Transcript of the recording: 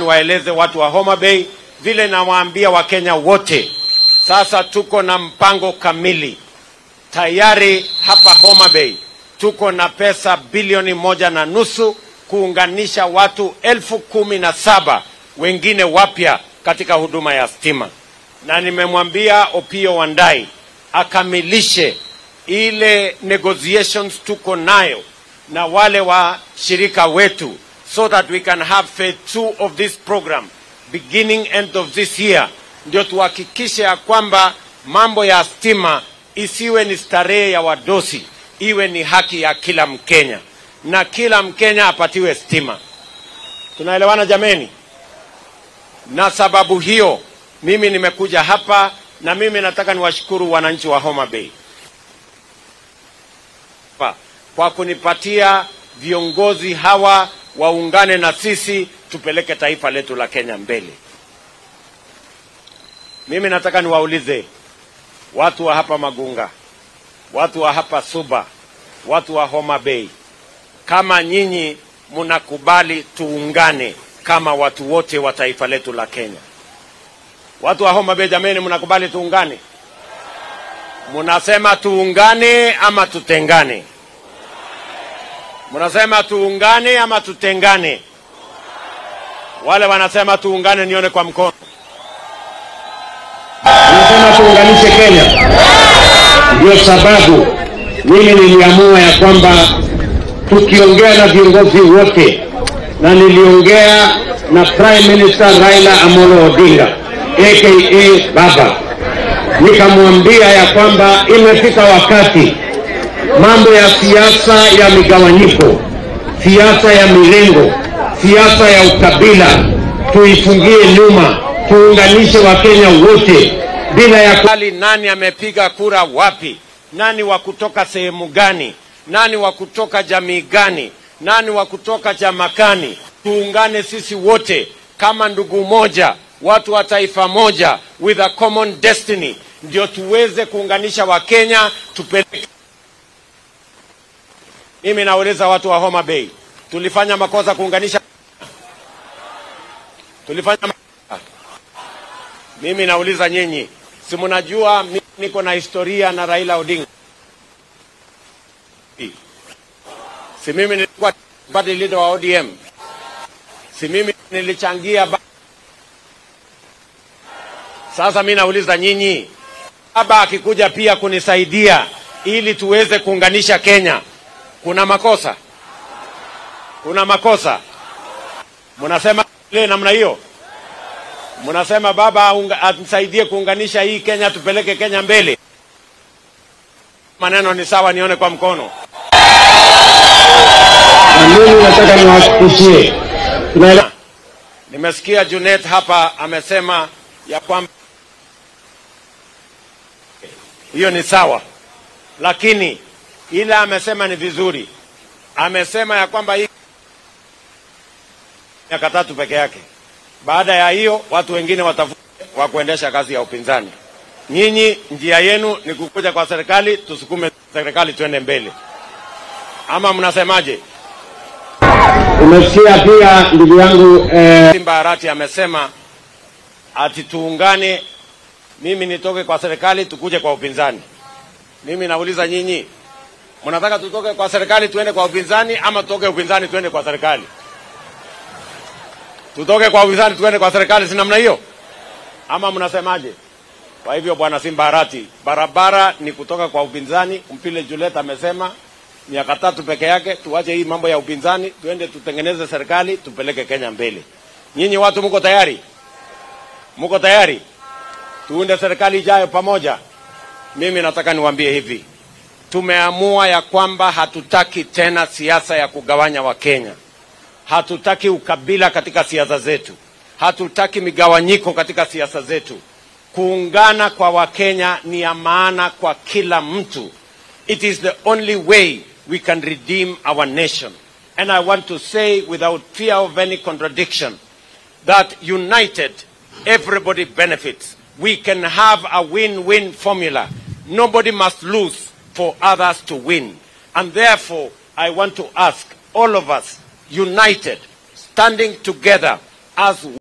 niwaeleze watu wa Homa Bay vile nawaambia Wakenya wote, sasa tuko na mpango kamili tayari hapa Homa Bay tuko na pesa bilioni moja na nusu kuunganisha watu elfu kumi na saba wengine wapya katika huduma ya stima, na nimemwambia Opio Wandai akamilishe ile negotiations tuko nayo na wale washirika wetu so that we can have phase two of this program beginning end of this year, ndio tuhakikishe ya kwamba mambo ya stima isiwe ni starehe ya wadosi, iwe ni haki ya kila Mkenya na kila Mkenya apatiwe stima. Tunaelewana jameni? Na sababu hiyo mimi nimekuja hapa na mimi nataka niwashukuru wananchi wa Homa Bay Pa- kwa kunipatia viongozi hawa waungane na sisi tupeleke taifa letu la Kenya mbele. Mimi nataka niwaulize watu wa hapa Magunga, watu wa hapa Suba, watu wa Homa Bay, kama nyinyi mnakubali tuungane kama watu wote wa taifa letu la Kenya. Watu wa Homa Bay, jameni, mnakubali tuungane? Mnasema tuungane ama tutengane? Mnasema tuungane ama tutengane? Wale wanasema tuungane, nione kwa mkono. Nasema tuunganishe Kenya. Ndio sababu mimi niliamua ya kwamba tukiongea na viongozi wote, na niliongea na Prime Minister Raila Amolo Odinga aka Baba, nikamwambia ya kwamba imefika wakati mambo ya siasa ya migawanyiko, siasa ya mirengo, siasa ya ukabila tuifungie nyuma, tuunganishe Wakenya wote bila ya ku... Hali nani amepiga kura wapi, nani wa kutoka sehemu gani, nani wa kutoka jamii gani, nani wa kutoka chama gani. Tuungane sisi wote kama ndugu moja, watu wa taifa moja, with a common destiny, ndio tuweze kuunganisha Wakenya tupeleke. Mimi nauliza watu wa Homa Bay, tulifanya makosa kuunganisha? Tulifanya makosa? Mimi nauliza nyinyi, si mnajua mimi niko na historia na Raila Odinga? Si mimi nilikuwa party leader wa ODM? Si mimi nilichangia ba... Sasa mimi nauliza nyinyi, baba akikuja pia kunisaidia ili tuweze kuunganisha Kenya, kuna makosa? Kuna makosa? Mnasema ile namna hiyo? Mnasema baba aunga- atusaidie kuunganisha hii Kenya, tupeleke Kenya mbele. Maneno ni sawa, nione kwa mkono. na mimi nataka niwahakikishie tunaelewa Nimesikia Junet hapa amesema ya kwamba hiyo ni sawa, lakini ile amesema ni vizuri. Amesema ya kwamba hii miaka tatu peke yake. Baada ya hiyo watu wengine watafute wa kuendesha kazi ya upinzani. Nyinyi njia yenu ni kukuja kwa serikali, tusukume serikali tuende mbele, ama mnasemaje? umesikia pia ndugu yangu eh, Simba Arati amesema ati tuungane, mimi nitoke kwa serikali tukuje kwa upinzani. Mimi nauliza nyinyi, mnataka tutoke kwa serikali tuende kwa upinzani ama tutoke upinzani tuende kwa serikali? Tutoke kwa upinzani tuende kwa serikali, si namna hiyo ama mnasemaje? Kwa hivyo bwana Simba Arati, barabara ni kutoka kwa upinzani. Mpile Juliet amesema miaka tatu peke yake, tuache hii mambo ya upinzani, tuende tutengeneze serikali, tupeleke Kenya mbele. Nyinyi watu mko tayari? Mko tayari? Tuunde serikali ijayo pamoja. Mimi nataka niwaambie hivi, tumeamua ya kwamba hatutaki tena siasa ya kugawanya Wakenya. Hatutaki ukabila katika siasa zetu, hatutaki migawanyiko katika siasa zetu. Kuungana kwa Wakenya ni ya maana kwa kila mtu. It is the only way we can redeem our nation. And I want to say without fear of any contradiction that united, everybody benefits. We can have a win-win formula. Nobody must lose for others to win. And therefore, I want to ask all of us, united, standing together as